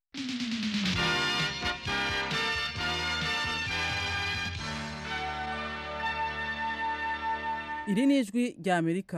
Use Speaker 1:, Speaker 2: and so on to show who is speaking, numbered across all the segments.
Speaker 1: iri ni ijwi rya amerika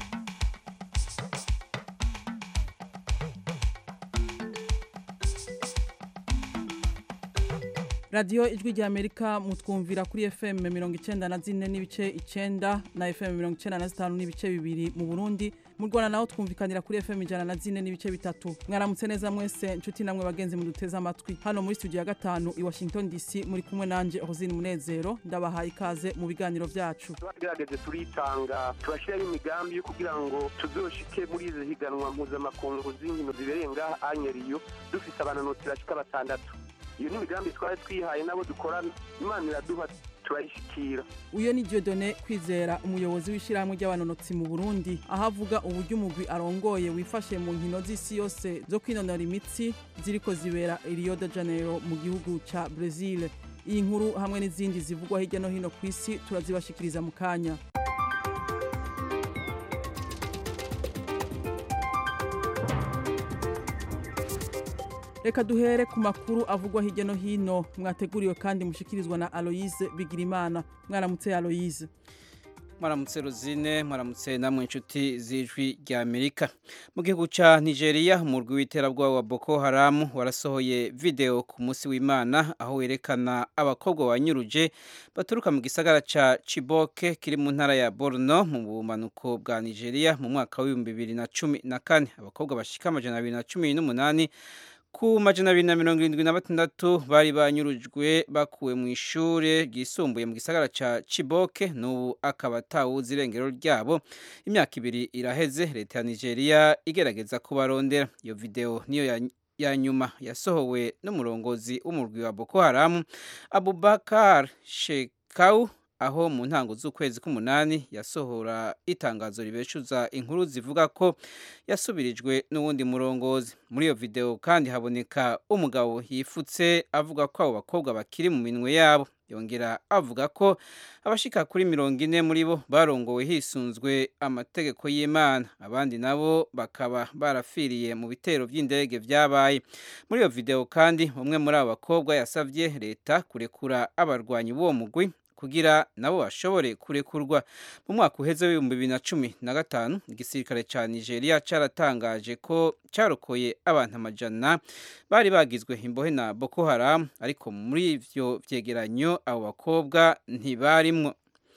Speaker 1: radiyo ijwi rya amerika mutwumvira kuri fm mirongo icyenda na zine n'ibice icyenda na fm mirongo icyenda na zitanu n'ibice bibiri mu burundi mu rwanda naho twumvikanira kuri fm ijana na zine n'ibice bitatu mwaramutse neza mwese inshuti namwe bagenzi muduteze amatwi hano muri studio ya gatanu i washington dc muri kumwe nanje rosine munezero ndabahaye ikaze mu biganiro byacu
Speaker 2: twagerageze turitanga turashyiraho imigambi yo kugira ngo tuzoshike muri izi higanwa mpuzamakungu z'inkino zibereye ngaha anyeriyo dufise abananotsi bashika batandatu iyo ni imigambi twari twihaye nabo dukorana imana iraduha turayishikira
Speaker 1: uyo ni Dieudonné kwizera umuyobozi w'ishyirahamwe ry'abanonotsi mu burundi aho avuga uburyo umugwi arongoye wifashe mu nkino z'isi yose zo kwinonora imitsi ziriko zibera i rio de janeiro mu gihugu ca brezil iyi nkuru hamwe n'izindi zivugwa hirya no hino ku isi turazibashikiriza mu kanya reka duhere ku makuru avugwa hirya no hino mwateguriwe kandi mushikirizwa na aloyize bigirimana mwaramutse aloyize
Speaker 3: mwaramutse ruzine mwaramutse namwe inshuti z'ijwi rya amerika mu gihugu cya nigeria umurwi w'iterabwoba wa boko haramu warasohoye video ku munsi w'imana aho werekana abakobwa banyuruje baturuka mu gisagara cya ciboke kiri mu ntara ya borno mu bumanuko bwa nigeria mu mwaka w'ibihumbi bibiri na cumi na kane abakobwa bashika amajana abiri na cumi n'umunani ku majana abiri na mirongo irindwi na batandatu bari banyurujwe bakuwe mu ishuri ryisumbuye mu gisagara ca ciboke n'ubu akaba atawuzi irengero ryabo imyaka ibiri iraheze leta ya nigeria igerageza kubarondera iyo video niyo ya ya nyuma yasohowe n'umurongozi w'umurwi wa boko haramu abubakar shekau aho mu ntango z'ukwezi k'umunani yasohora itangazo ribeshuza inkuru zivuga ko yasubirijwe n'uwundi murongozi muri iyo video kandi haboneka umugabo yifutse avuga ko abo bakobwa bakiri mu minwe yabo yongera avuga ko abashika kuri mirongo ine muri bo barongowe hisunzwe amategeko y'imana abandi nabo bakaba barafiriye mu bitero by'indege byabaye muri iyo video kandi umwe muri abo bakobwa yasabye leta kurekura abarwanyi b'uwo mugwi kugira nabo bashobore kurekurwa mu mwaka uheze w'ibihumbi bibiri na cumi na gatanu igisirikare cya nigeria cyaratangaje ko cyarokoye abantu amajana bari bagizwe imbohe na boko haramu ariko muri ivyo vyegeranyo abo bakobwa ntibarimwo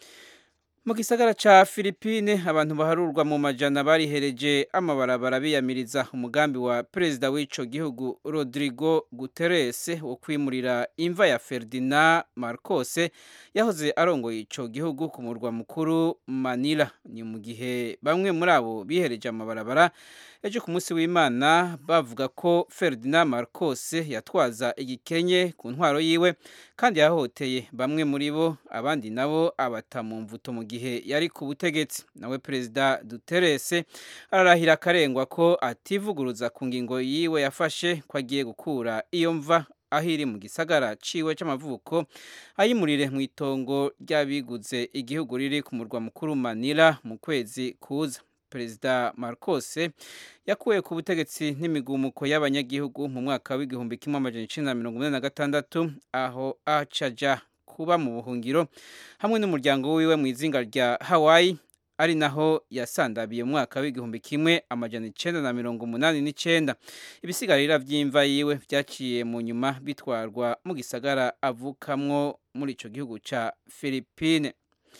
Speaker 3: mu gisagara ca Filipine abantu baharurwa mu majana barihereje amabarabara biyamiriza umugambi wa perezida w'ico gihugu Rodrigo Guterres wo kwimurira imva ya Ferdinand Marcos yahoze arongoye ico gihugu ku murwa mukuru Manila ni mu gihe bamwe muri abo bihereje amabarabara ejo ku munsi w'Imana bavuga ko Ferdinand Marcos yatwaza igikenye ku ntwaro yiwe kandi yahoteye bamwe muri bo abandi nabo abata mu mvuto mu gihe yari ku butegetsi nawe perezida Duterres ararahira akarengwa ko ativuguruza ku ngingo yiwe yafashe ko agiye gukura iyo mva aho iri mu gisagara ciwe c'amavuko ayimurire mu itongo ry'abiguze igihugu riri ku murwa mukuru Manila mu kwezi kuza perezida Marcos yakuwe ku butegetsi n'imigumuko y'abanyagihugu mu mwaka w'igihumbi kimwe amajana icenda na mirongo ine na gatandatu aho acaja kuba mu buhungiro hamwe n'umuryango wiwe mu izinga rya Hawaii ari naho yasandabiye mu mwaka w'igihumbi kimwe amajana icenda na mirongo umunani n'icenda ibisigarira vy'imva yiwe vyaciye mu nyuma bitwarwa mu gisagara avukamwo muri ico gihugu ca Philippine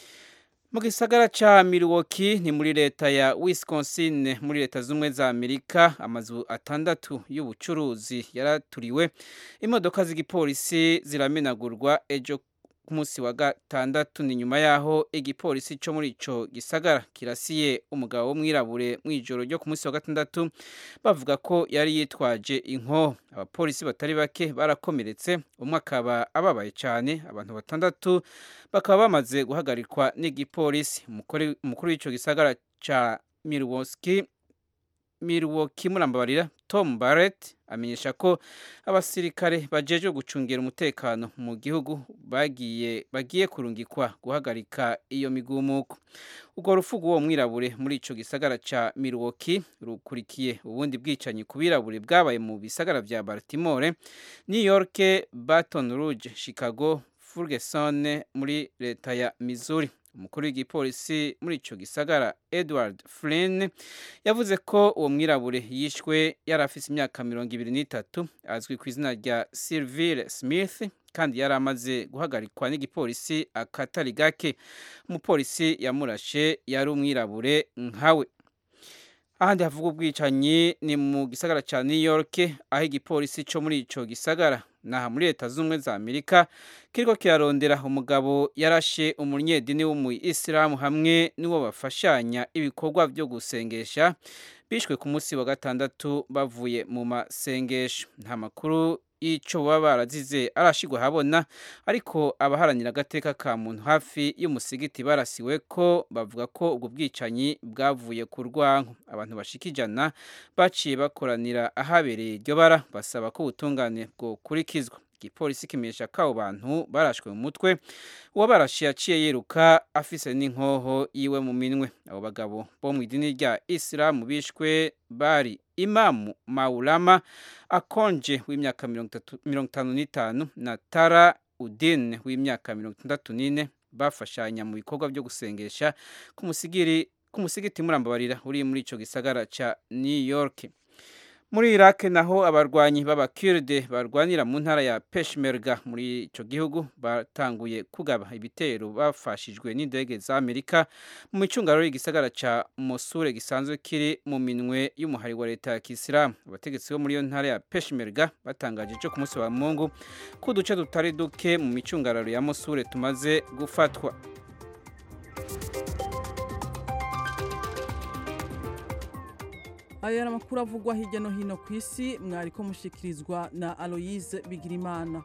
Speaker 3: mu gisagara ca Milwaukee ni muri leta ya Wisconsin muri leta z'umwe za Amerika amazu atandatu y'ubucuruzi yaraturiwe imodoka z'igipolisi ziramenagurwa ejo ku munsi wa gatandatu ni nyuma yaho igipolisi cyo muri ico gisagara kirasiye umugabo w'umwirabure mu ijoro ryo ku munsi wa gatandatu bavuga ko yari yitwaje inko abapolisi batari bake barakomeretse umwe akaba ababaye cyane abantu batandatu bakaba bamaze guhagarikwa n'igipolisi umukuru w'ico gisagara ca Milwaukee Milwaukee murambabarira tom barrett amenyesha ko abasirikare bajeje gucungira umutekano mu gihugu bagiye bagiye kurungikwa guhagarika iyo migumuko ubwo rufugu uwo mwirabure muri ico gisagara ca Milwaukee rukurikiye ubundi bwicanyi ku birabure bwabaye mu bisagara vya Baltimore New York Baton Rouge Chicago Ferguson muri leta ya Missouri umukuru w'igipolisi muri ico gisagara Edward Flynn yavuze ko uwo mwirabure yishwe yari afise imyaka mirongo ibiri n'itatu azwi ku izina rya Sylvie Smith kandi yari amaze guhagarikwa n'igipolisi akatari gake umupolisi yamurashe yari umwirabure nkawe ahandi havuga ubwicanyi ni mu gisagara cya New York aho igipolisi cyo muri ico gisagara naha muri leta z'ubumwe za Amerika kiriko kirarondera umugabo yarashe umunyedini w'umuyisilamu hamwe n'uwo bafashanya ibikorwa byo gusengesha bishwe ku munsi wa gatandatu bavuye mu masengesho nta makuru y'icyo baba barazize arashigwa habona ariko abaharanira agateka ka muntu hafi y'umusigiti barasiwe ko bavuga ko ubwo bwicanyi bwavuye ku rwanko abantu bashika ijana baciye bakoranira ahabereye iryo bara basaba ko ubutungane bwokurikizwa igipolisi kimenyesha ko abo bantu barashwe mu mutwe uwabarashe yaciye yiruka afise n'inkoho yiwe mu minwe abo bagabo bo mu idini rya isilamu bishwe bari imamu maulama akonje w'imyaka mirongo itanu n'itanu na tara udine w'imyaka mirongo itandatu n'ine bafashanya mu bikorwa byo gusengesha ku musigiti murambabarira uri muri ico gisagara ca new york muri Iraq naho abarwanyi b'abakurde barwanira mu ntara ya Peshmerga muri ico gihugu batanguye kugaba ibitero bafashijwe n'indege za Amerika mu micungararo y'igisagara ca Mosul gisanzwe kiri mu minwe y'umuhari wa leta ya Kisilamu abategetsi bo muri iyo ntara ya Peshmerga batangaje cyo ku munsi wa Mungu ko uduce tutari duke mu micungararo ya Mosul tumaze gufatwa
Speaker 1: aya yari amakuru avugwa hirya no hino ku isi mwari ko mushikirizwa na aloyize bigirimana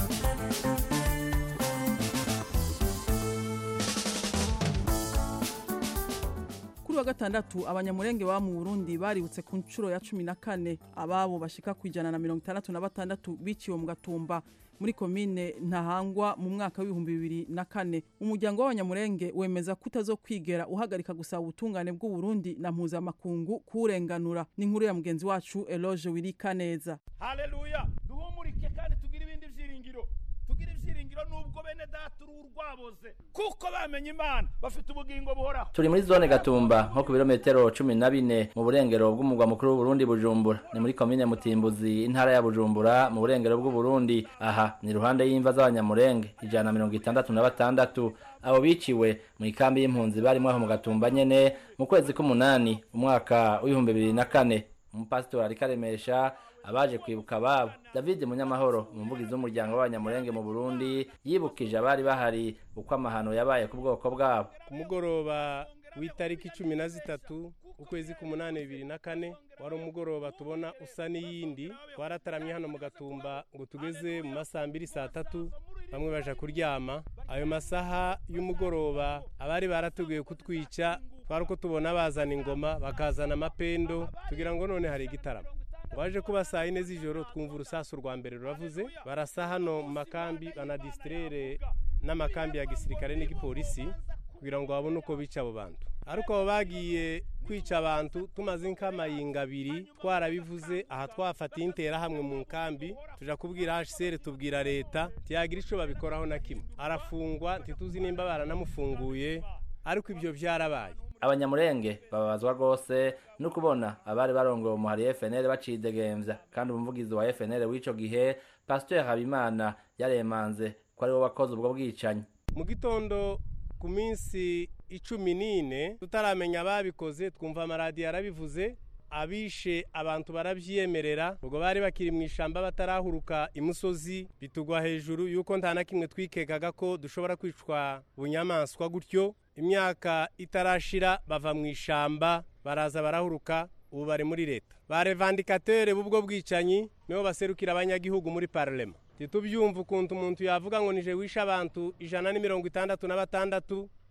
Speaker 1: kuri wa gatandatu abanyamurenge baba mu burundi baributse ku nshuro ya cumi na kane ababo bashika ku ijana na mirongo itandatu na batandatu biciwe mu gatumba muri komine ntahangwa mu mwaka w'ibihumbi bibiri na kane umuryango w'abanyamurenge wemeza ko utazokwigera uhagarika gusaba ubutungane bw'uburundi na mpuzamakungu kuwurenganura ni inkuru ya mugenzi wacu eloge wirika neza
Speaker 4: haleluya duhumurike kandi tugire ibindi vyiringiro tugire ivyiringiro nubwo bene data uruhu rwaboze kuko bamenye imana bafite ubugingo buhoraho
Speaker 5: turi muri zone gatumba nko ku birometero cumi na bine mu burengero bw'umugwa mukuru w'uburundi bujumbura ni muri komine mutimbuzi intara ya bujumbura mu burengero bw'uburundi aha ni iruhande y'imva z'abanyamurenge ijana na mirongo itandatu na batandatu abo biciwe mu ikambi y'impunzi barimo aho mu gatumba nyene mu kwezi k'umunani umwaka w'ibihumbi bibiri na kane umupasitori ariko aremesha abaje kwibuka ababo david munyamahoro umuvugizi w'umuryango w'abanyamurenge mu burundi yibukije abari bahari uko amahano yabaye ku bwoko bwabo
Speaker 6: ku mugoroba w'itariki cumi na zitatu ukwezi k'umunani bibiri na kane wari umugoroba tubona usa n'iyindi twarataramye hano mu gatumba ngo tugeze mu masaha mbiri saa tatu bamwe baja kuryama ayo masaha y'umugoroba abari baratuguye kutwica twari uko tubona bazana ingoma bakazana amapendo tugira ngo none hari igitaramo waje kuba saa yine z'ijoro twumva urusasu rwa mbere ruravuze barasa hano mu makambi banadisitirere n'amakambi ya gisirikare n'igipolisi kugira ngo babone uko bica abo bantu ariko abo bagiye kwica abantu tumaze nk'amayinga abiri twarabivuze aha twafatiye interahamwe mu nkambi tuja kubwira hcr tubwira leta ntiyagira ico babikoraho na kimwe arafungwa ntituzi nimba baranamufunguye ariko ibyo byarabaye
Speaker 5: abanyamurenge bababazwa rwose no kubona abari barongoye umuhari FNL bacidegemvya kandi umuvugizi wa FNL w'ico gihe Pasteur Habimana yaremanze ko ari we wakoze ubwo bwicanyi
Speaker 6: mu gitondo ku minsi icumi n'ine tutaramenya ababikoze twumva amaradiyo arabivuze abishe abantu barabyiyemerera ubwo bari bakiri mu ishamba batarahuruka imusozi bitugwa hejuru yuko nta na kimwe twikekaga ko dushobora kwicwa bunyamaswa gutyo imyaka itarashira bava mu ishamba baraza barahuruka ubu bari muri leta ba revandikatere b'ubwo bwicanyi nibo baserukira abanyagihugu muri parlema ntitubyumva ukuntu umuntu yavuga ngo nije wishe abantu ijana n'imirongo itandatu na batandatu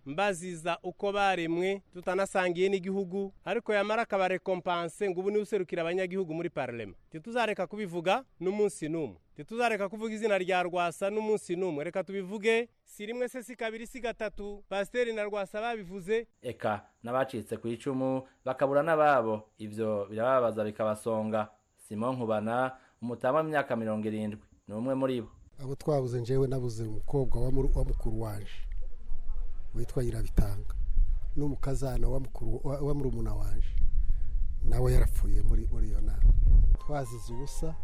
Speaker 6: mbaziza uko baremwe tutanasangiye n'igihugu ariko yamara akabarekompanse ngo ubu niwe userukira abanyagihugu muri parlema ntituzareka kubivuga n'umunsi n'umwe ntituzareka kuvuga izina rya rwasa n'umunsi n'umwe reka tubivuge si rimwe se si kabiri si gatatu pasiteri na rwasa babivuze
Speaker 5: eka n'abacitse ku icumu bakabura n'ababo ivyo birababaza bikabasonga simon nkubana umutama w'imyaka mirongo irindwi ni umwe muri bo
Speaker 7: abo twabuze njyewe nabuze umukobwa wa muru- wa mukuru wanje witwa nyirabitanga n'umukazana wa mukuru wa- wa murumuna wanje nawe yarapfuye muri muri iyo nama twazize ubusa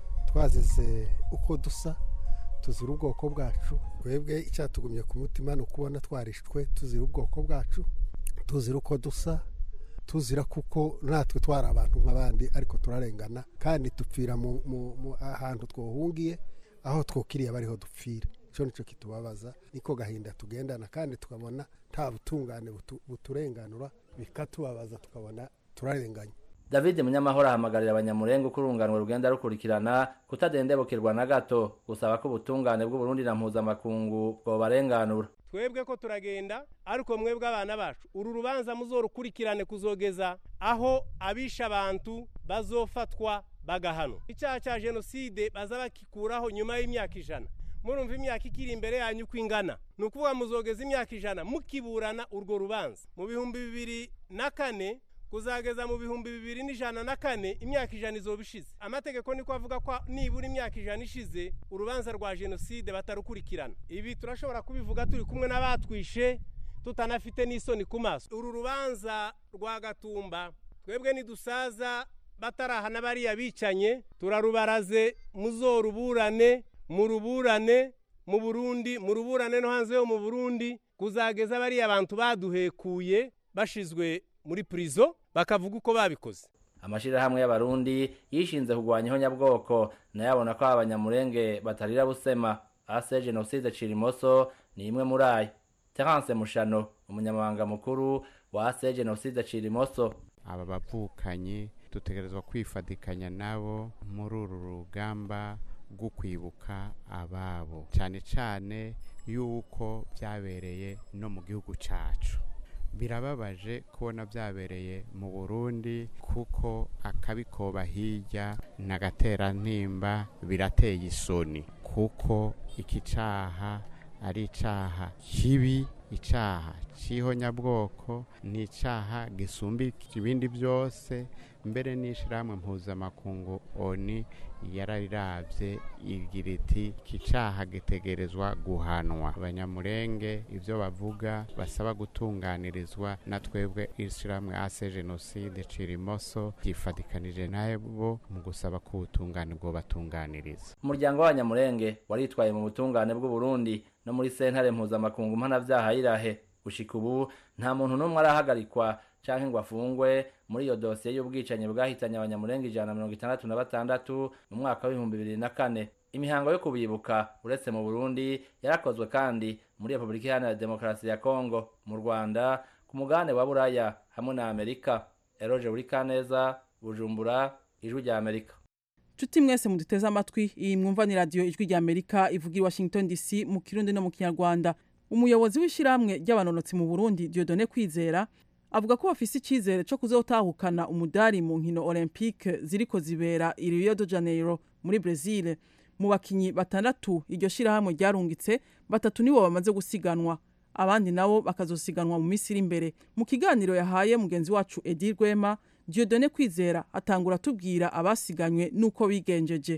Speaker 7: twazize uko dusa tuzira ubwoko bwacu twebwe icyatugumye ku mutima ni ukubona twarishwe tuzira ubwoko bwacu tuzira uko dusa tuzira kuko natwe twari abantu nk'abandi ariko turarengana kandi dupfira mu, mu, mu ahantu twohungiye aho twokiriye bariho dupfira icyo nicyo kitubabaza niko gahinda tugendana kandi tukabona nta butungane butu- buturenganura bikatubabaza tukabona turarenganye
Speaker 5: david munyamahoro ahamagarira abanyamurenge uko urunganwe rugenda rukurikirana kutadendebukirwa na gato gusaba ko ubutungane bw'uburundi na mpuzamakungu bwobarenganura
Speaker 6: twebwe ko turagenda ariko mwebwe abana bacu uru rubanza muzorukurikirane kuzogeza aho abisha abantu bazofatwa bagahanwa icyaha cya jenoside baza bakikuraho nyuma y'imyaka ijana murumva imyaka ikiri imbere yanyu uko ingana ni ukuvuga muzogeza imyaka ijana mukiburana urwo rubanza mu bihumbi bibiri na kane kuzageza mu bihumbi bibiri n'ijana na kane imyaka ijana izoba ishize amategeko niko avuga ko nibura imyaka ijana ishize urubanza rwa jenoside batarukurikirana ibi turashobora kubivuga turi kumwe n'abatwishe tutanafite n'isoni ku maso uru rubanza rwa gatumba twebwe nidusaza batarahana bariya bicanye turarubaraze muzoruburane muruburane mu burundi muruburane no hanze yo mu burundi kuzageza bariya bantu baduhekuye bashizwe muri purizo bakavuga uko babikoze
Speaker 5: amashirahamwe y'abarundi yishinze kurwanya ihonyabwoko nayo abona ko abanyamurenge batarira busema ase jenoside cirimoso ni imwe muri ayo terence mushano umunyamabanga mukuru wa ase jenoside cirimoso
Speaker 8: aba bavukanyi dutegerezwa kwifatikanya nabo muri uru rugamba rwo kwibuka ababo cyane cyane yuko byabereye no mu gihugu cyacu birababaje kubona byabereye mu burundi kuko akabikoba hirya n'agaterantimba birateye isoni kuko iki cyaha ari icyaha kibi icyaha cy'ihonyabwoko ni icyaha gisumba ibindi byose mbere n'ishyirahamwe mpuzamakungu oni yarariravye igira iti iki cyaha gitegerezwa guhanwa abanyamurenge ibyo bavuga basaba gutunganirizwa na twebwe ishyirahamwe ase jenoside cirimoso ryifatikanije nabo mu gusaba ko ubutungane bwo batunganiriza
Speaker 5: umuryango w'abanyamurenge waritwaye mu butungane bw'uburundi no muri sentare mpuzamakungu mpanavyaha irahe gushika ubu nta muntu n'umwe arahagarikwa canke ngo afungwe muri iyo dosiye y'ubwicanyi bwahitanye abanyamurenge ijana na mirongo itandatu na batandatu mu mwaka w'ibihumbi bibiri na kane imihango yo kubibuka uretse mu burundi yarakozwe kandi muri repubulika iharanira demokarasi ya kongo mu rwanda ku mugabane wa buraya hamwe na amerika eroje buri kaneza bujumbura ijwi rya amerika
Speaker 1: Chuti mwese muduteze amatwi iyi mwumva ni radio ijwi rya Amerika ivugira i Washington DC mu Kirundi no mu Kinyarwanda umuyobozi w'ishiramwe ry'abanonotsi mu Burundi Dieudonné Kwizera avuga ko bafise icizere cyo kuzotahukana umudari mu nkino Olympique ziriko zibera i Rio de Janeiro muri Brazil mu bakinyi batandatu iryo shirahamwe ryarungitse batatu nibo bamaze gusiganwa abandi nabo bakazosiganwa mu minsi iri imbere mu kiganiro yahaye mugenzi wacu Edi Rwema Dieudonné Kwizera atangura tubwira abasiganywe nuko bigenjeje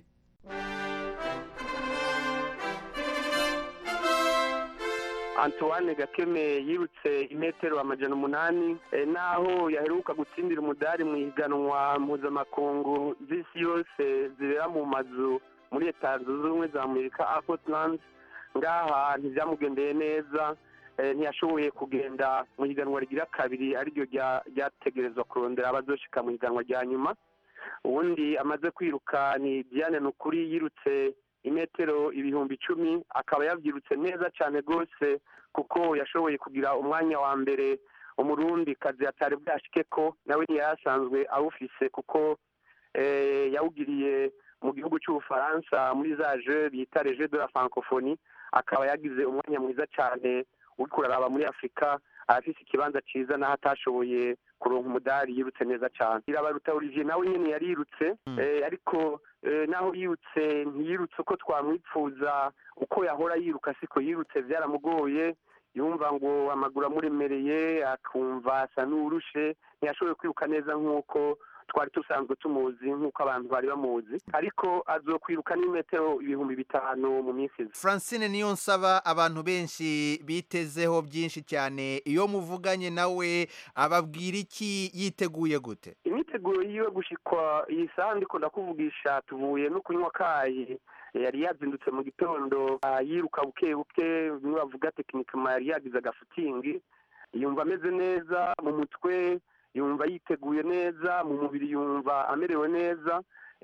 Speaker 2: antoine gakeme yirutse imetero amajana umunani eh, naho yaheruka gutsindira umudari mu ihiganwa mpuzamakungu z'isi yose zibera mu mazu muri leta zunze ubumwe za amerika apotland ngaha ntibyamugendeye neza eh, ntiyashoboye kugenda mu higanwa rigira kabiri ariryo rya- ryategerezwa kurondera abazoshika mu higanwa rya nyuma ubundi amaze kwiruka ni diane nukuri yirutse imetero ibihumbi icumi akaba yabyirutse neza cyane rwose kuko yashoboye kugira umwanya wa mbere umurundi kazi atari bwashike ko nawe ntiyasanzwe awufise kuko eh, yawugiriye mu gihugu cy'ubufaransa muri za je bita reje de la francophonie akaba yagize umwanya mwiza cyane uriko uraraba muri afurika arafise ikibanza ciza n'aho atashoboye kuronka umudari yirutse neza cane irabaruta olivier nawe nyene yarirutse eh, ariko eh, naho yirutse ntiyirutse uko twamwipfuza uko yahora yiruka siko yirutse vyaramugoye yumva ngo amaguru amuremereye akumva asa n'uwurushe ntiyashoboye kwiruka neza nk'uko twari dusanzwe tumuzi nk'uko abantu bari bamuzi ariko azokwiruka n'imetero ibihumbi bitanu mu minsi iza
Speaker 9: francine niyo nsaba abantu benshi bitezeho byinshi cyane iyo muvuganye nawe ababwira iki yiteguye gute
Speaker 2: imyiteguro yiwe gushikwa iyi saha ndiko ndakuvugisha tuvuye no kunywa kayi yari yazindutse mu gitondo ah, yiruka buke buke bimwe bavuga tekinikama yari yagize agafutingi yumva ameze neza mu mutwe yumva yiteguye neza mu mubiri yumva amerewe neza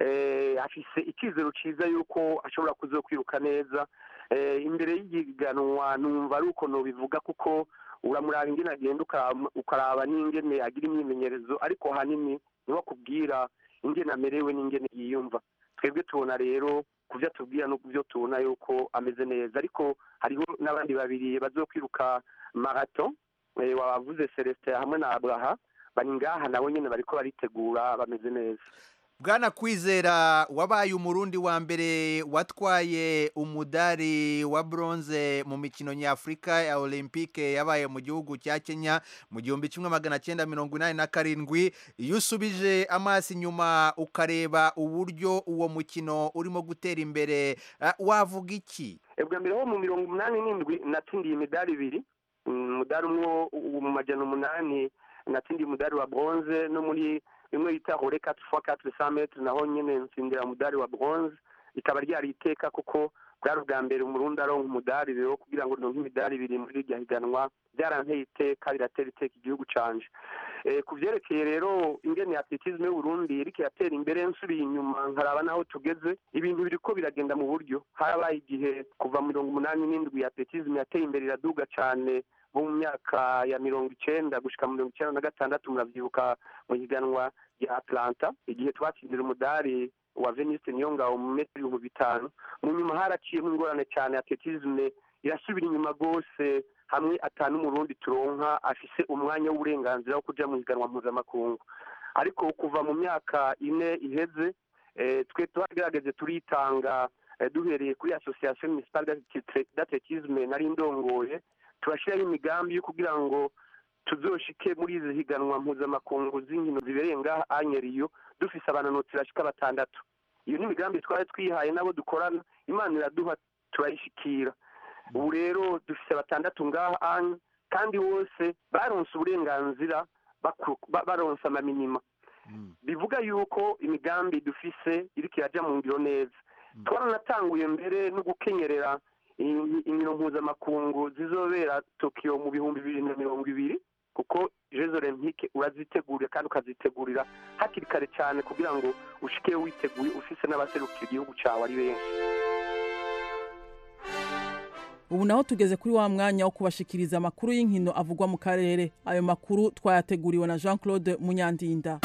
Speaker 2: eh, afise icyizero cyiza yuko ashobora kuzokwiruka neza eh, imbere y'igiganwa numva ari uko nobivuga kuko uramuraba ingene agenda ukaraba- ukaraba n'ingene agira imyimenyerezo ariko hanini niho akubwira ingene amerewe n'ingene yiyumva twebwe tubona rero ku byo atubwira no ku byo tubona yuko ameze neza ariko hariho n'abandi babiri bazokwiruka marato eh, wabavuze celestin hamwe na abraha bari ngaha nabo nyene bariko baritegura bameze neza
Speaker 9: bwana kwizera wabaye umurundi wa mbere watwaye umudari wa bronze mu mikino nyafurika ya olympique yabaye mu gihugu cya kenya mu gihumbi kimwe magana cyenda mirongo inani na karindwi iyo usubije amaso inyuma ukareba uburyo uwo mukino urimo gutera imbere ah, wavuga iki
Speaker 2: bwa mbere ho mu mirongo umunani n'indwi natsindiye imidari ibiri Mm, umudari umwe wo- wo mu majana umunani natsindiye umudari wa bronze no muri imwe yita hore quatre fois quatre cent metres naho nyene ntsindira umudari wa bronze rikaba ryari iteka kuko bwari ubwa mbere umurundi aronka umudari rero kugira ngo ndonke imidari ibiri muri iryo higanwa byaranteye iteka biratera iteka igihugu canje Eh, ku vyerekeye rero ingene atletisme y'uburundi iriko iratera imbere nsubiye inyuma nkaraba naho tugeze ibintu biriko biragenda mu buryo harabaye igihe kuva mu mirongo umunani n'indwi atletisme yateye imbere iraduga cane nko mu myaka ya mirongo icenda gushika mu mirongo icenda na gatandatu muravyibuka mu higanwa rya atlanta igihe twatsindira umudari wa veniste niyongabo mu metero ibihumbi bitanu mu nyuma haraciyemo ingorane cyane atletisme irasubira inyuma rwose hamwe atanu umurundi turonka afise umwanya w'uburenganzira wo kuja mu higanwa mpuzamakungu ariko kuva mu myaka ine iheze eh, twe twagerageze turitanga eh, duhereye kuri association municipale d'Athléti- d'athlétisme nari ndongoye turashiraho imigambi yo kugira ngo tuzoshike muri izi higanwa mpuzamakungu z'inkino zibereye ngaha anyeriyo dufise abananotsi bashika batandatu iyo ni imigambi twari twihaye n'abo dukorana imana iraduha turayishikira ubu rero dufise batandatu ngaha anye kandi bose baronse uburenganzira baku- ba- baronse amaminima bivuga yuko imigambi dufise iriko iraja mu ngiro neza twaranatanguye mbere no gukenyerera in- inkino mpuzamakungu zizobera tokiyo mu bihumbi bibiri na mirongo ibiri kuko jeux olympique urazitegurira kandi ukazitegurira hakiri kare cyane kugira ngo ushike witeguye ufise n'abaserukira igihugu cawe ari benshi
Speaker 1: ubu naho tugeze kuri wa mwanya wo kubashikiriza amakuru y'inkino avugwa mu karere ayo makuru twayateguriwe na jean claude munyandinda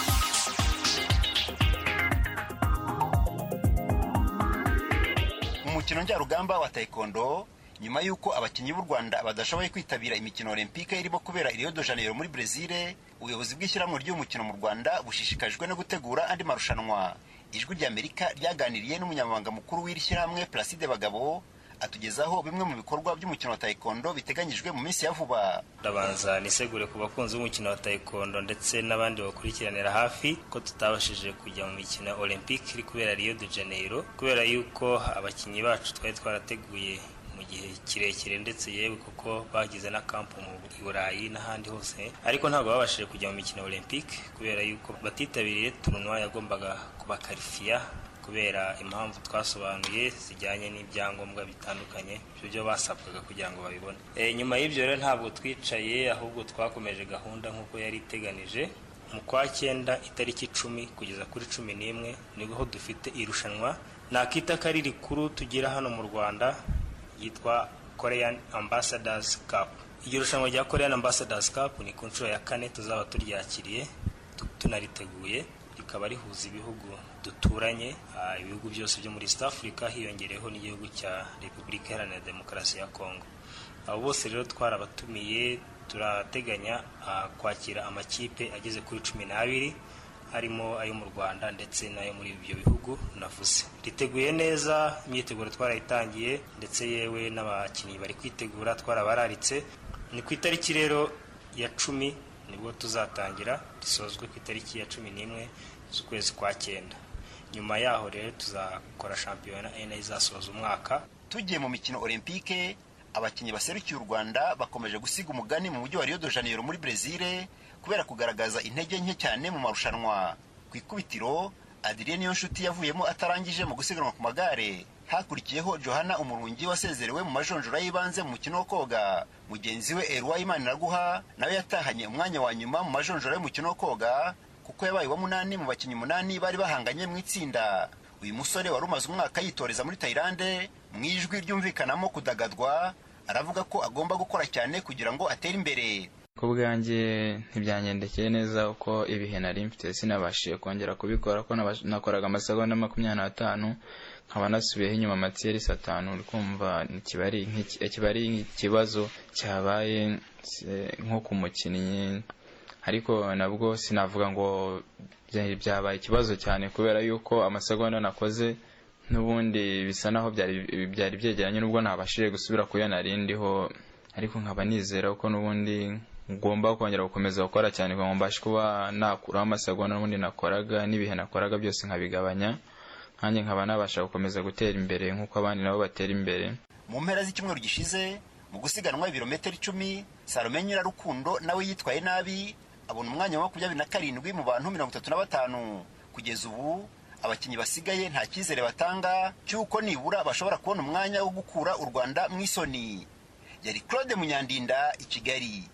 Speaker 10: umukino njyarugamba wa taekwondo nyuma y'uko abakinnyi b'u rwanda badashoboye kwitabira imikino olympique irimo kubera i rio de janeiro muri brezil ubuyobozi bw'ishyirahamwe ry'umukino mu rwanda bushishikajwe no gutegura andi marushanwa ijwi ry'amerika ryaganiriye n'umunyamabanga mukuru w'iri shyirahamwe placide bagabo atugezaho bimwe mu bikorwa by'umukino wa taekwondo biteganyijwe mu minsi ya vuba
Speaker 11: ndabanza nisegure ku bakunzi b'umukino wa taekwondo ndetse n'abandi bakurikiranira hafi ko tutabashije kujya mu mikino ya olympique iri kubera rio de janeiro kubera yuko abakinnyi bacu twari twarateguye mu gihe kirekire ndetse yewe kuko bagize na kampu mu burayi n'ahandi hose ariko ntabwo babashije kujya mu mikino ya olympique kubera yuko batitabiriye turunwa yagombaga kubakarifiya kubera impamvu twasobanuye zijyanye n'ibyangombwa bitandukanye byo basabwaga kugira ngo babibone e, nyuma y'ibyo rero ntabwo twicaye ahubwo twakomeje gahunda nk'uko yari iteganije mu kwa cyenda itariki icumi kugeza kuri cumi n'imwe nibwo dufite irushanwa nakita ko ari rikuru tugira hano mu rwanda yitwa korean ambassadors cup iryo rushanwa rya korean ambassadors cup ni ku nshuro ya kane tuzaba turyakiriye tu- tunariteguye rikaba rihuza ibihugu duturanye ah, ibihugu byose byo muri east africa hiyongereyeho n'igihugu cya repubulika iharanira demokarasi ya congo abo bose rero twarabatumiye turateganya kwakira amakipe ageze kuri cumi n'abiri harimo ayo mu rwanda ndetse n'ayo muri ibyo bihugu navuze riteguye neza imyiteguro twarayitangiye ndetse yewe n'abakinnyi bari kwitegura twarabararitse ni ku itariki rero ya cumi nibwo tuzatangira risozwe ku itariki ya cumi n'imwe z'ukwezi kwa cyenda nyuma yaho rero tuzakora shampiyona ena izasoza umwaka
Speaker 10: tugiye mu mikino olympique abakinnyi baserukiye u rwanda bakomeje gusiga umugani mu mujyi wa rio de janeiro muri brezil kubera kugaragaza intege nke cyane mu marushanwa ku ikubitiro adrien niyonshuti yavuyemo atarangije mu gusiganwa ku magare hakurikiyeho johana umurungi wasezerewe mu majonjora y'ibanze mu mukino wo koga mugenzi we erwa imaniraguha nawe yatahanye umwanya wa nyuma mu majonjora y'umukino wo koga kuko yabaye uwa munani mu bakinnyi umunani bari bahanganye mu itsinda uyu musore wari umaze umwaka yitoreza muri tayilande mu ijwi ryumvikanamo kudagadwa aravuga ko agomba gukora cyane kugira ngo atere imbere
Speaker 12: ku bwanjye ntibyangendekeye neza uko ibihe nari mfite sinabashije kongera kubikora ko nakoraga amasegonda makumyabiri n'atanu nkaba nasubiyeho inyuma amatiyerisi atanu uri kumva kiba ari ikibazo cyabaye nko ku mukinnyi ariko nabwo sinavuga ngo byabaye ikibazo cyane kubera yuko amasegonda nakoze n'ubundi bisa naho byari byegeranye n'ubwo ntabashije gusubira ku yo narindiho ariko nkaba nizera ko n'ubundi ngomba kongera gukomeza gukora cyane kugira ngo mbashe kuba nakuraho amasegonda n'ubundi nakoraga n'ibihe nakoraga byose nkabigabanya nanjye nkaba nabasha gukomeza gutera imbere nk'uko abandi nabo batera imbere
Speaker 10: mu mpera z'icyumweru gishize mu gusiganwa ibirometero icumi salome nyirarukundo nawe yitwaye nabi abona umwanya wa makumyabiri na karindwi mu bantu mirongo itatu na batanu kugeza ubu abakinnyi basigaye nta cyizere batanga cy'uko nibura bashobora kubona umwanya wo gukura u rwanda mu isoni yari claude munyandinda i kigali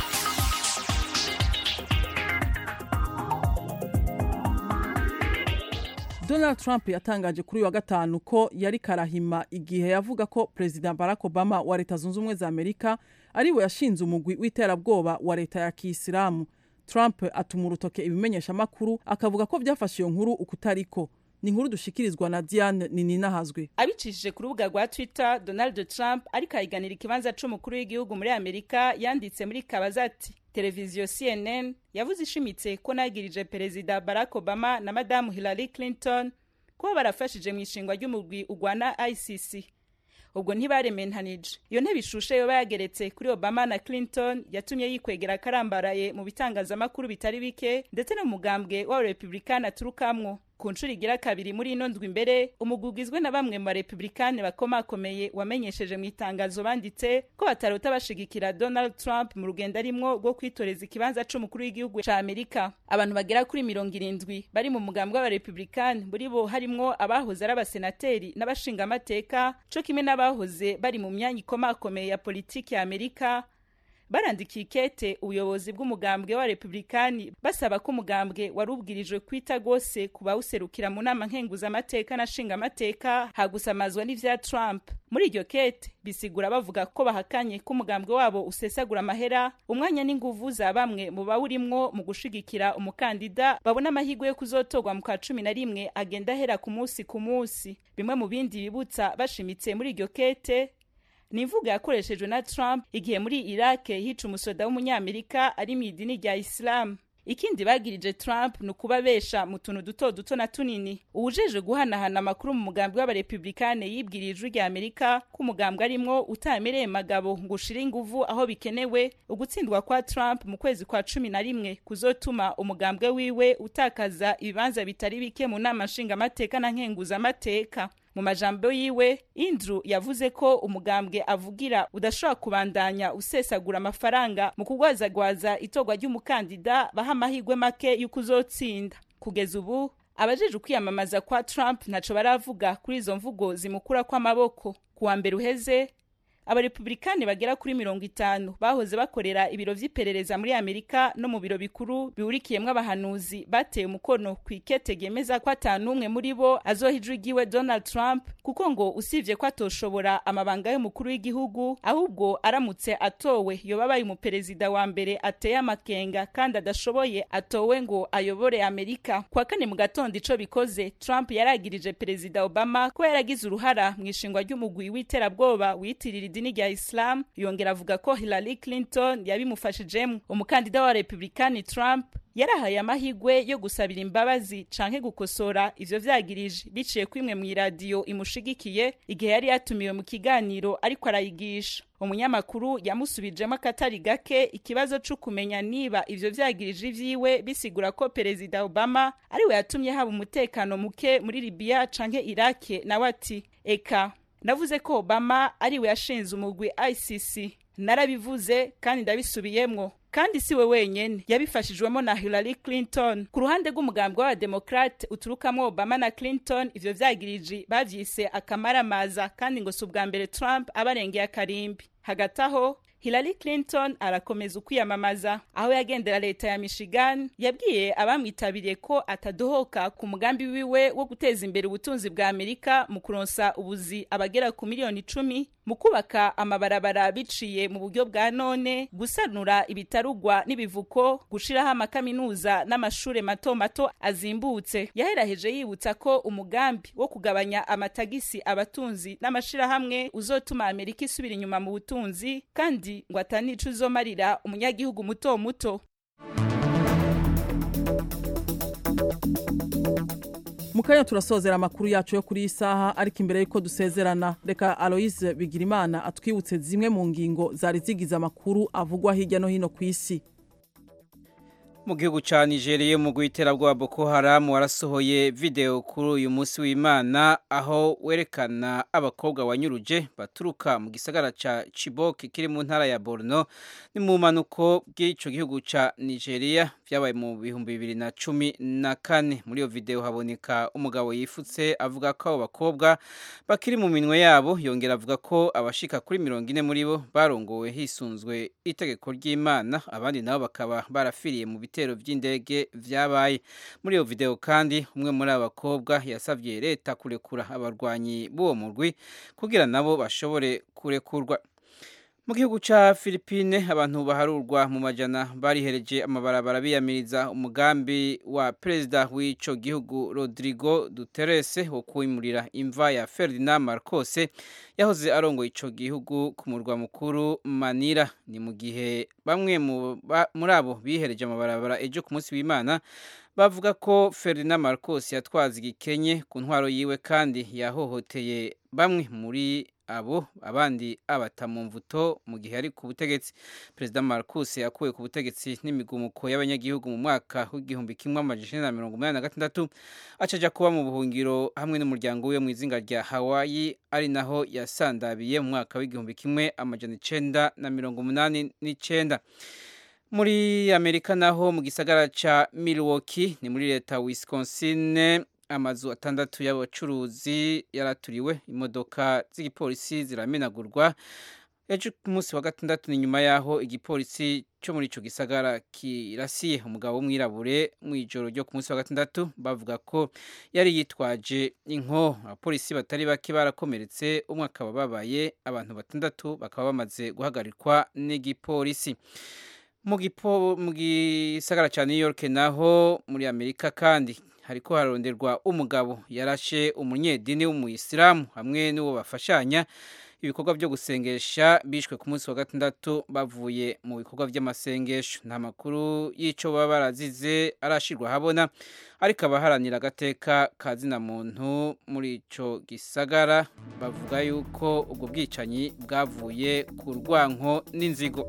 Speaker 1: donald trump yatangaje kuri uyu wa gatanu ko yari karahima igihe yavuga ko perezida barack obama wa leta zunze ubumwe za amerika ariwe yashinze umugwi w'iterabwoba wa leta ya kiyisilamu trump atuma urutoke ibimenyeshamakuru akavuga ko byafashe iyo nkuru ukutariko ni inkuru dushikirizwa na diane nininahazwe
Speaker 13: abicishije ku rubuga rwa twitter donald trump ariko ahiganira ikibanza c'umukuru w'igihugu muri amerika yanditse muri kabaza ati televiziyo cnn yavuze ishimitse ko nagirije perezida barack obama na madamu hillary clinton kuba barafashije mu ishingwa ry'umugwi ugwana icc ubwo ntibarementanije iyo ntebe ishushe yoba yageretse kuri obama na clinton yatumye yikwegera akarambaraye mu bitangazamakuru bitari bike ndetse no mu mugambwe w'abarepublikani aturukamwo ku nshuro igira kabiri muri ino ndwi imbere umugwi ugizwe na bamwe mu barepublikani bakomakomeye wamenyesheje mu itangazo banditse ko batarota bashigikira donald trump mu rugendo arimwo rwo kwitoreza ikibanza c'umukuru w'igihugu ca amerika abantu bagera kuri mirongo irindwi bari mu mugambwe w'abarepublikani muri bo harimwo abahoze ari abasenateri n'abashingamateka co kimwe n'abahoze bari mu myanya ikomakomeye ya politiki ya amerika barandikiye ikete ubuyobozi bw'umugambwe wa republikani basaba ko umugambwe wari ubwirijwe kwita rwose ku bawuserukira mu nama nkenguzamateka na nshingamateka hagusamazwa n'ivya trump muri iryo kete bisigura bavuga ko bahakanye ko umugambwe wabo usesagura amahera umwanya n'inguvu za bamwe mu bawurimwo mu gushigikira umukandida babona amahirwe yo kuzotorwa mu kwa cumi na rimwe agenda ahera ku munsi ku munsi bimwe mu bindi bibutsa bashimitse muri iryo kete ni imvugo yakoreshejwe na trump igihe muri iraq hica umusoda w'umunyamerika ari mu idini rya isilamu ikindi bagirije trump ni ukubabesha mu tuntu duto duto na tunini uwujeje guhanahana amakuru mu mugambi w'abarepublikane yibwiriye ijwi rya amerika ko umugambwe arimwo utamereye magabo ngo ushire inguvu aho bikenewe ugutsindwa kwa trump mu kwezi kwa cumi na rimwe kuzotuma umugambwe wiwe utakaza ibibanza bitari bike mu nama nshingamateka na nkenguzamateka mu majambo yiwe indru yavuze ko umugambwe avugira udashobora kubandanya usesagura amafaranga mu kugwazagwaza itorwa ry'umukandida baha amahirwe make y'uko uzotsinda kugeza ubu abajeje ukwiyamamaza kwa trump ntaco baravuga kuri izo mvugo zimukura kw'amaboko kuwa mbere uheze abarepublikani bagera kuri mirongo itanu bahoze bakorera ibiro vy'iperereza muri amerika no mu biro bikuru biwurikiyemwo abahanuzi bateye umukono ku ikete ryemeza ko atanumwe muri bo azoha ijwi ryiwe donald trump kuko ngo usivye ko atoshobora amabanga y'umukuru w'igihugu ahubwo aramutse atowe yoba abaye umuperezida wa mbere ateye amakenga kandi adashoboye atowe ngo ayobore amerika kuwa kane mu gatondo ico bikoze trump yaragirije perezida obama ko yaragize uruhara mu ishingwa ry'umugwi w'iterabwoba witirira idini rya islam yongera avuga ko hillary clinton yabimufashijemo umukandida wa republikani trump yarahaye amahigwe yo gusabira imbabazi canke gukosora ivyo vyagirije biciye kwimwe mu iradiyo imushigikiye igihe yari yatumiwe mu kiganiro ariko arayigisha umunyamakuru yamusubijemo akatari gake ikibazo co kumenya niba ivyo vyagirije ivyiwe bisigura ko perezida obama ariwe yatumye haba umutekano muke muri libiya canke irake nawe ati eka navuze ko obama ariwe yashinze umugwi icc narabivuze kandi ndabisubiyemwo kandi si we wenyene yabifashijwemo na hillary clinton ku ruhande rw'umugambwe w'abademokrate uturukamo obama na clinton ivyo vyagiriji bavyise akamaramaza kandi ngo si ubwa mbere trump abarengeye akarimbi hagati aho hillary clinton arakomeza ukwiyamamaza aho yagendera leta ya michigan yabwiye abamwitabiriye ko atadohoka ku mugambi wiwe wo guteza imbere ubutunzi bwa amerika mu kuronsa ubuzi abagera ku miliyoni icumi mu kubaka amabarabara biciye mu buryo bwa none gusanura ibitarugwa n'ibivuko gushiraho amakaminuza n'amashure mato mato azimbutse yaheraheje yibutsa ko umugambi wo kugabanya amatagisi abatunzi n'amashirahamwe uzotuma amerika isubira inyuma mu butunzi kandi ngo atanico uzomarira umunyagihugu muto muto
Speaker 1: mu kanya turasozera amakuru yacu yo kuri iyi saha ariko imbere y'uko dusezerana reka aloise bigirimana atwibutse zimwe mu ngingo zari zigize amakuru avugwa hirya no hino ku isi
Speaker 3: mu gihugu cya nigeria mu bwa boko haramu warasohoye videwo kuri uyu munsi w'imana aho werekana abakobwa wanyuruje baturuka mu gisagara cya Chibok kiri mu ntara ya borno ni mu mpanuko bw'icyo gihugu cya nigeria byabaye mu bihumbi bibiri na cumi na kane muri iyo videwo haboneka umugabo yifutse avuga ko abo bakobwa bakiri mu minwe yabo yongera avuga ko abashika kuri mirongo ine muri bo barongowe hisunzwe itegeko ry'imana abandi nabo bakaba barafiriye mu bitero by'indege vyabaye muri iyo video kandi umwe muri aba bakobwa yasabye leta kurekura abarwanyi b'uwo murwi kugira nabo bashobore kurekurwa mu gihugu cya Philippine abantu baharurwa mu majana barihereje amabarabara biyamiriza umugambi wa perezida w'ico gihugu Rodrigo Duterte wo kwimurira imva ya Ferdinand Marcos yahoze arongoye ico gihugu ku murwa mukuru Manila ni mu gihe bamwe muri abo bihereje amabarabara ejo ku munsi w'Imana bavuga ko Ferdinand Marcos yatwaza igikenye ku ntwaro yiwe kandi yahohoteye bamwe muri abo abandi abata mu mvuto mu gihe ari ku butegetsi perezida Marcos yakuwe ku butegetsi n'imigumuko y'abanyagihugu mu mwaka w'igihumbi kimwe amajana na mirongo umunani na gatandatu acaja kuba mu buhungiro hamwe n'umuryango we mu izinga rya Hawaii ari naho yasandabiye mu mwaka w'igihumbi kimwe amajana icenda na mirongo umunani n'icenda muri amerika naho mu gisagara ca Milwaukee ni muri leta Wisconsin amazu atandatu y'abacuruzi yaraturiwe imodoka z'igipolisi ziramenagurwa ejo ku munsi wa gatandatu ni nyuma y'aho igipolisi cyo muri ico gisagara kirasiye umugabo w'umwirabure mu ijoro ryo ku munsi wa gatandatu bavuga ko yari yitwaje inko abapolisi batari bake barakomeretse umwe akaba babaye abantu batandatu bakaba bamaze guhagarikwa n'igipolisi mu gisagara cya new york naho muri amerika kandi hariko haronderwa umugabo yarashe umunyedini w'umuyisilamu hamwe n'uwo bafashanya ibikorwa byo gusengesha bishwe ku munsi wa gatandatu bavuye mu bikorwa by'amasengesho nta makuru y'icyo baba barazize arashirwa habona ariko abaharanira agateka ka zina muntu muri ico gisagara bavuga yuko ubwo bwicanyi bwavuye ku rwanko n'inzigo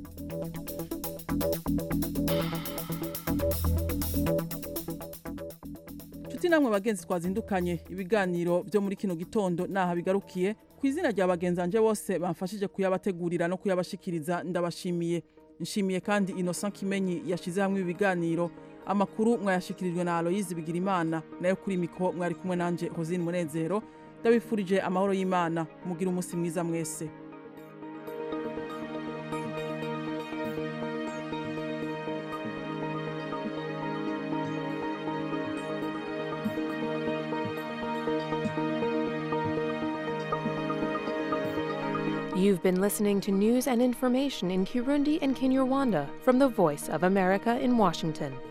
Speaker 1: inshuti namwe bagenzi twazindukanye ibiganiro byo muri kino gitondo naha bigarukiye ku izina rya bagenzanje bose bamfashije kuyabategurira no kuyabashikiriza ndabashimiye nshimiye kandi Innocent Kimenyi yashize hamwe ibiganiro amakuru mwayashikirijwe na Aloyizi Bigirimana nayo kuri miko mwari kumwe nanje Rosine Munezero ndabifurije amahoro y'Imana mugira umunsi mwiza mwese
Speaker 14: You've been listening to news and information in Kirundi and Kinyarwanda from the Voice of America in Washington.